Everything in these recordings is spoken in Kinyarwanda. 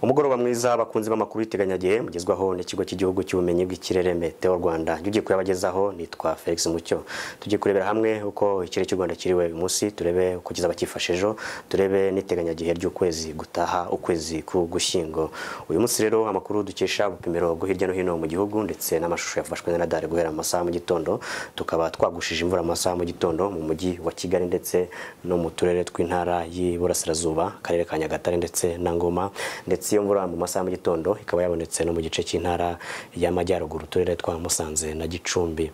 umugoroba mwiza abakunzi b'amakuru y'iteganyagihe mugezwaho n'ikigo cy'igihugu cy'ubumenyi bw'ikirere meteo rwanda njya ugiye kuyabagezaho nitwa felix mucyo tujye kurebera hamwe uko ikirere cy'u rwanda kiriwe uyu munsi turebe uko kizaba cyifashe ejo turebe n'iteganyagihe ry'ukwezi gutaha ukwezi k'ugushyingo uyu munsi rero amakuru dukesha ubupimiro bwo hirya no hino mu gihugu ndetse n'amashusho yafashwe na radari guhera mu masaha mu gitondo tukaba twagushije imvura mu masaha mu gitondo mu mujyi wa kigali ndetse no mu turere tw'intara y'iburasirazuba akarere ka nyagatare ndetse na ngoma ndetse iyo mvura mu masaha mu gitondo ikaba yabonetse no mu gice cy'intara y'amajyaruguru uturere twa musanze na gicumbi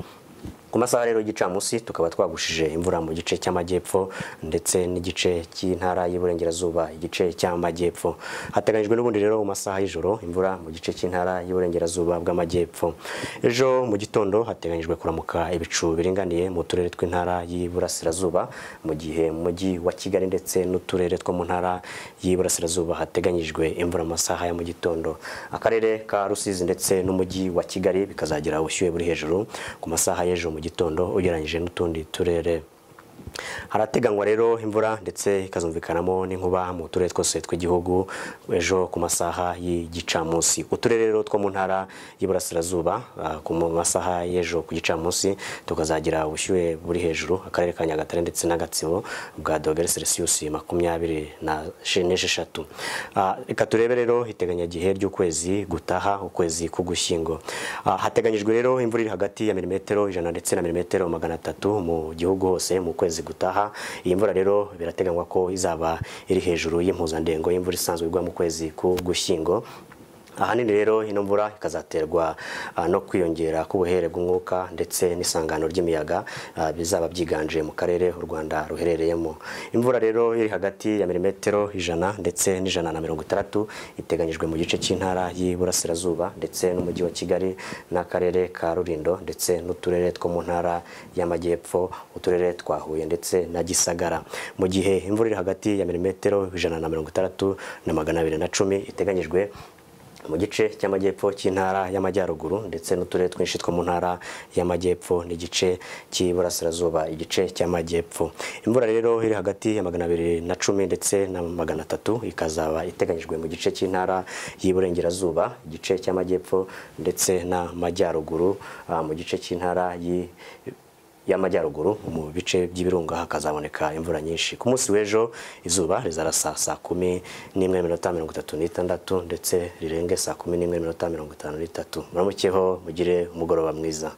ku masaha rero y'igicamunsi tukaba twagushije imvura mu gice cy'amajyepfo ndetse n'igice cy'intara y'iburengerazuba igice cy'amajyepfo hateganyijwe n'ubundi rero mu masaha y'ijoro imvura mu gice cy'intara y'iburengerazuba bw'amajyepfo ejo mu gitondo hateganyijwe kuramuka ibicu biringaniye mu turere tw'intara y'iburasirazuba mu gihe mu mujyi wa kigali ndetse n'uturere two mu ntara y'iburasirazuba hateganyijwe imvura mu masaha ya mu gitondo akarere ka rusizi ndetse n'umujyi wa kigali bikazagira ubushyuhe buri hejuru ku masaha y'ejo mu gitondo ugereranyije n'utundi turere harateganywa rero imvura ndetse ikazumvikanamo n'inkuba mu turere twose tw'igihugu ejo ku masaha y'igicamunsi uturere rero two mu ntara y'iburasirazuba ku masaha y'ejo ku gicamunsi tukazagira ubushyuhe buri hejuru akarere ka nyagatare ndetse n'agatsibo bwa dogere selisiyusi makumyabiri n'esheshatu reka turebe rero iteganyagihe ry'ukwezi gutaha ukwezi k'ugushyingo hateganyijwe rero imvura iri hagati ya milimetero ijana ndetse na milimetero magana atatu mu gihugu hose mu kwezi gutaha iyi mvura rero birateganywa ko izaba iri hejuru y'impuzandengo y'imvura isanzwe igwa mu kwezi k'ugushyingo ahanini rero ino mvura ikazaterwa no kwiyongera k'ubuhere bw'umwuka ndetse n'isangano ry'imiyaga bizaba byiganje mu karere u rwanda ruherereyemo imvura rero iri hagati ya milimetero ijana ndetse n'ijana na mirongo itandatu iteganyijwe mu gice cy'intara y'iburasirazuba ndetse n'umujyi wa kigali n'akarere ka rurindo ndetse n'uturere two mu ntara y'amajyepfo uturere twa huye ndetse na gisagara mu gihe imvura iri hagati ya milimetero ijana na mirongo itandatu na magana abiri na cumi iteganyijwe mu gice cy'amajyepfo cy'intara y'amajyaruguru ndetse n'uturere twinshi two mu ntara y'amajyepfo n'igice cy'iburasirazuba igice cy'amajyepfo imvura rero iri hagati ya magana abiri na cumi ndetse na magana atatu ikazaba iteganyijwe mu gice cy'intara y'iburengerazuba igice cy'amajyepfo ndetse n'amajyaruguru mu gice cy'intara y y'amajyaruguru mu bice by'ibirunga hakazaboneka imvura nyinshi ku munsi w'ejo izuba rizarasa saa kumi n'imwe minota mirongo itatu n'itandatu ndetse rirenge saa kumi n'imwe minota mirongo itanu n'itatu muramukeho mugire umugoroba mwiza